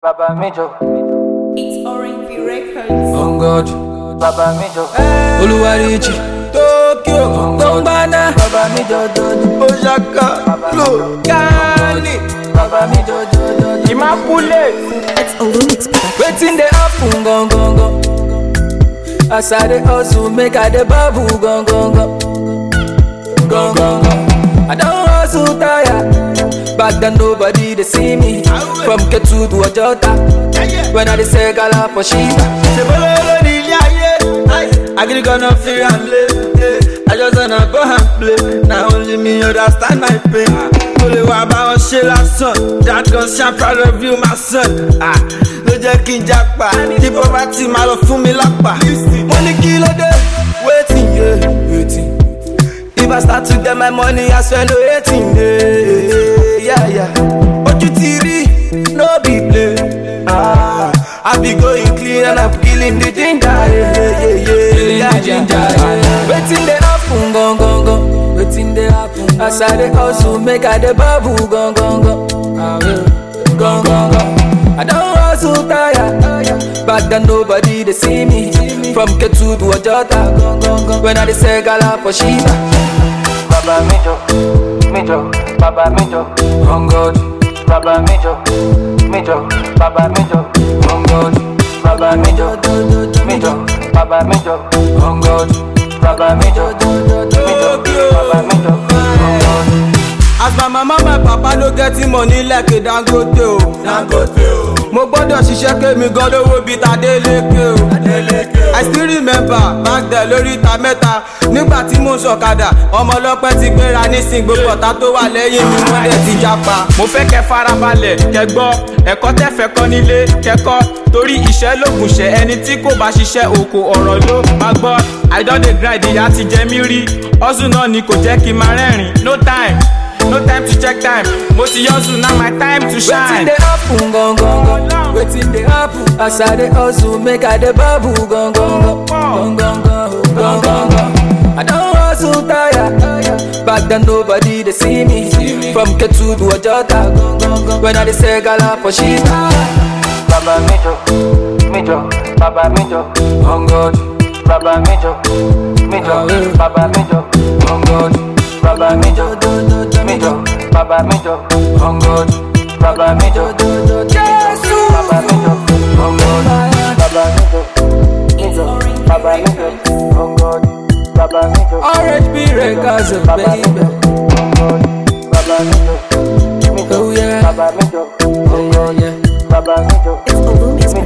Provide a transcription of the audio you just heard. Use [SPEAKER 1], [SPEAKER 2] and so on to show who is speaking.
[SPEAKER 1] Baba Mijo,
[SPEAKER 2] It's Orange V Records.
[SPEAKER 3] On God,
[SPEAKER 1] Baba Mijo,
[SPEAKER 3] Oluwarichi, Tokyo, Tongbana,
[SPEAKER 1] Baba Mijo, Dodo,
[SPEAKER 3] Osaka, Flo, Kani,
[SPEAKER 1] Baba Mijo, Dodo, Immaculate.
[SPEAKER 2] It's Olumix Production.
[SPEAKER 3] Wetin dey happen gon gon gon? As I dey hustle, make I dey babu gon gon gon, gon gon gon. I don hustle tire. Back then nobody dey see me. From Ketu to Ojota, when I dey sell gala for Shiba.
[SPEAKER 4] ṣèbólóró ní ilé ayé agídí gonna fi hàn lé i just wanna go and play na only me understand my pain kò lè wá bá wọn ṣe lásán that gun ṣan proud of you my son Ah, ló jẹ́ kí n japa tí poverty máa lọ fún mi lápá mo ní kí ló dé wetin ye
[SPEAKER 3] Wetin?
[SPEAKER 4] if i start to get my money i swear no hating dey yeah, yeah. ojú ti rí no be play ah, i be going clean and i'm killing the ginger yeah, yeah, yeah,
[SPEAKER 3] Feeling
[SPEAKER 4] yeah,
[SPEAKER 3] the ginger,
[SPEAKER 4] yeah.
[SPEAKER 3] yeah. Wetin dey happen gon gon gon? Wetin dey happen? As I dey hustle, make I dey babu gon gon gon. Gon gon gon. I don hustle tire. Back then nobody dey see me. From Ketu to Ojota, gon gon gon. When I dey sell gala for Shiba.
[SPEAKER 1] Baba Mijo, Mijo, Baba Mijo,
[SPEAKER 3] On God,
[SPEAKER 1] Baba Mijo, Mijo, Baba Mijo,
[SPEAKER 3] on God,
[SPEAKER 1] Baba Mijo, Mijo, Baba Mijo,
[SPEAKER 3] on God.
[SPEAKER 1] Baba Mijo, Mijo, Baba Mijo,
[SPEAKER 4] as my mama my papa no get money like dangote o. dangote o. mo gbọ́dọ̀ ṣiṣẹ́ kémi gan lówó bíi tadéléke o. i still remember back then lórí ìta mẹ́ta nígbà tí mo ń sọ̀kadà ọmọ ọlọ́pẹ́ ti gbéra nísìn gbogbo ọ̀tá tó wà lẹ́yìn mi wọ́n dẹ̀ ti japa.
[SPEAKER 5] mo fẹ́ kẹ́ farabalẹ̀ kẹ́ gbọ́ ẹ̀kọ́ tẹ́fẹ́ kọ́ nílé kẹ́kọ́ torí iṣẹ́ lóògùn ṣẹ́ ẹni tí kò bá ṣiṣẹ́ oko ọ̀rọ̀ ló máa gbọ́ i don dey grind ìyá ti jẹ mí rí hustle náà ni kò jẹ́ kí n máa rẹ́rìn no time no time to check time mo ti hustle now my time to
[SPEAKER 3] Wetin
[SPEAKER 5] shine.
[SPEAKER 3] dey happen gon gon gon? Wetin dey happen? As I dey hustle, make I dey babu gon gon gon, gon gon gon, gon gon gon. I don hustle tire. Back then nobody dey see me. From Ketu to Ojota, gon gon gon. When I dey sell gala for Shiba.
[SPEAKER 1] Baba Mijo, Mijo, Baba Mijo,
[SPEAKER 3] On God,
[SPEAKER 1] Baba Mijo, Mijo, Baba Mijo,
[SPEAKER 3] on God,
[SPEAKER 1] Baba Mijo, Mijo, Baba Mijo,
[SPEAKER 3] on God,
[SPEAKER 1] Baba Mijo, Baba Mijo,
[SPEAKER 3] on God.
[SPEAKER 1] Baba Mijo, Mijo, Baba Mijo, oh God, Baba Mijo,
[SPEAKER 3] Orange B Records,
[SPEAKER 1] Baba
[SPEAKER 3] baby.
[SPEAKER 1] Mijo, oh God, Baba Mijo, Mijo,
[SPEAKER 3] Oh yeah,
[SPEAKER 1] Baba Mijo,
[SPEAKER 3] oh yeah, yeah.
[SPEAKER 1] Baba Mijo,
[SPEAKER 2] It's Olumix